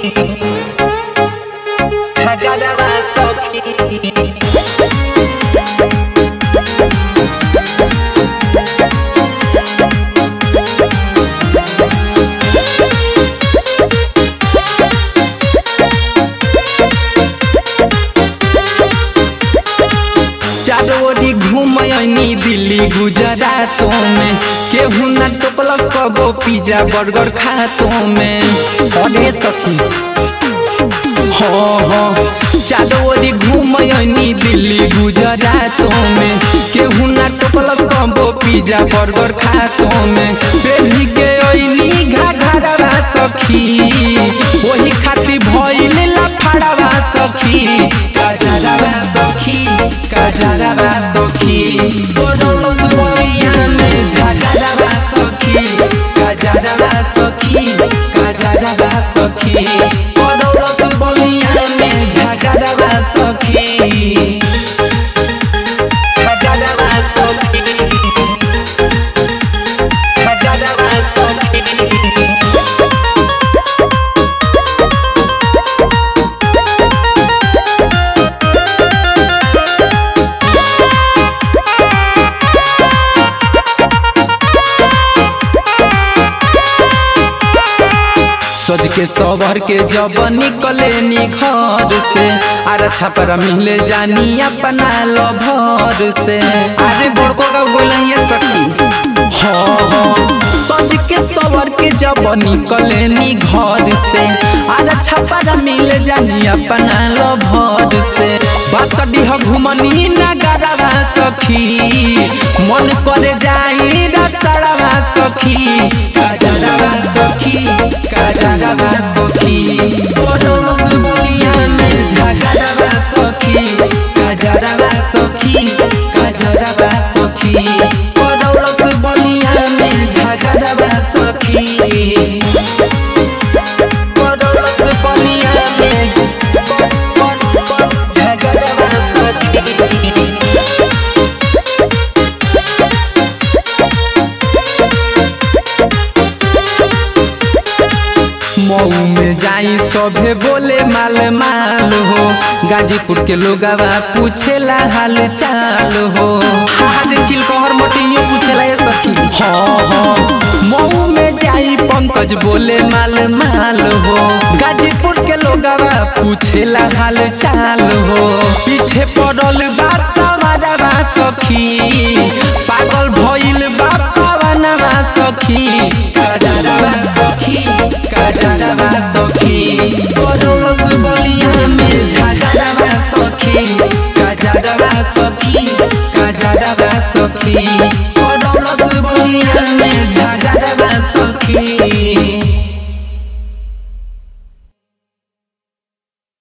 झगड़वा सखी चारोरी घूमयनी दिल्ली गुजरातों में केहू ना टोकलस कबो पिज्जा बर्गर खातों में अरे सखी हो हो चारोरी घूमयनी दिल्ली गुजरातों में केहू ना टोकलस कबो पिज्जा बर्गर खातों में बेबी के ओइनी घाघरवा सखी वही खातिर भइल लफड़वा सखी काजरवा सखी काजरवा सखी तोरलो बोलिया में झगड़वा सखी काजरवा सखी काजरवा सखी तोरलो बोलिया में झगड़वा सखी झगड़वा सखी झगड़वा सखी सज के सवर के जब निकले नी घर से अरे छपर मिले जानी अपना लभर से अरे बड़को का बोलिए सखी हाँ हाँ सज के सवर के जब निकले नी घर से अरे छपर मिले जानी अपना लभर से बात डीह घुमनी नगरवा सखी मन करे जाई रसड़वा सखी काजरवा सखी काजरवा सखी तोरस बोलिया में झगड़वा सखी काजरवा सखी काजरवा सखी तोरस बोलिया में झगड़वा सखी तोरस बोलिया में झगड़वा सखी मऊ में जाई सभे बोले माल माल हो गाजीपुर के लोगवा पूछेला हाल चाल हो हाल चिलकोहर मोटियो पूछेला ये सखी हाँ हाँ मऊ में जाई पंकज बोले माल माल हो गाजीपुर के लोगवा पूछेला हाल चाल हो पीछे पड़ल बात समाजवा सखी पागल भइल बापावनवा सखी काजरवा सखी काजरवा सखी तोरस बलिया में झगड़वा सखी काजरवा सखी काजरवा सखी तोरस बलिया में झगड़वा